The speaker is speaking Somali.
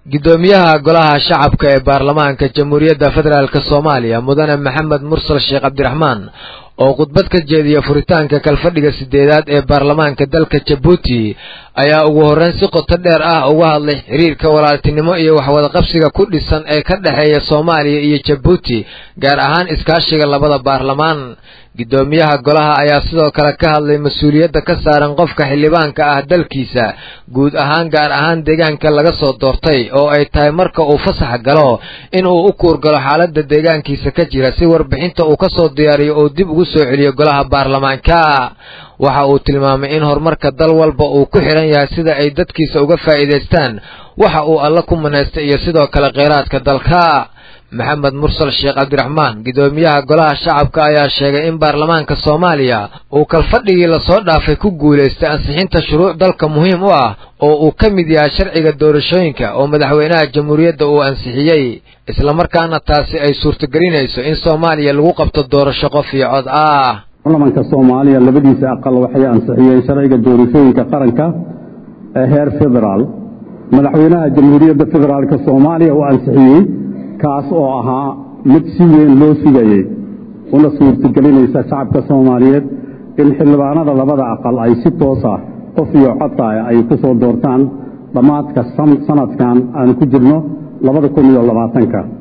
guddoomiyaha golaha shacabka ee baarlamaanka jamhuuriyadda federaalk soomaaliya mudane maxamed mursal sheekh cabdiraxmaan oo khudbad ka jeediya furitaanka kalfadhiga sideedaad ee baarlamaanka dalka jabuuti ayaa ugu horreyn si qoto dheer ah uga hadlay xiriirka walaaltinimo iyo waxwadaqabsiga ku dhisan ee ka dhexeeya soomaaliya iyo jabuuti gaar ahaan iskaashiga labada baarlamaan guddoomiyaha golaha ayaa sidoo kale ka hadlay mas-uuliyadda ka saaran qofka xildhibaanka ah dalkiisa guud ahaan gaar ahaan deegaanka laga soo doortay oo ay tahay marka uu fasax galo in uu u kuurgalo xaaladda deegaankiisa ka jira si warbixinta uu ka soo diyaariyo uu dib ugu soo celiyo golaha baarlamaanka waxa uu tilmaamay in horumarka dal walba uu ku xidhan yahay sida ay dadkiisa uga faa'iidaystaan waxa uu alla ku manaystay iyo sidoo kale kheyraadka dalka maxamed mursal sheekh cabdiraxmaan guddoomiyaha golaha shacabka ayaa sheegay in baarlamaanka soomaaliya uu kalfadhigii lasoo dhaafay ku guulaystay ansixinta shuruuc dalka muhiim u ah oo uu ka mid yahay sharciga doorashooyinka oo madaxweynaha jamhuuriyadda uu ansixiyey islamarkaana taasi ay suurtagelinayso in soomaaliya lagu qabto doorasho qof iyo cod ah baarlamanka soomaaliya labadiisa aqal waxay ansixiyeen sharciga doorashooyinka qaranka ee heer federaal madaxweynaha jamhuuriyadda federaalk soomaaliya uu ansixiyey kaas oo ahaa mid si weyn loo sugayey una suurtagelinaysa shacabka soomaaliyeed in xildhibaanada labada aqal ay si toos ah qof iyo codta ay ku soo doortaan dhammaadka sanadkan aan ku jirno labada kun iyo labaatanka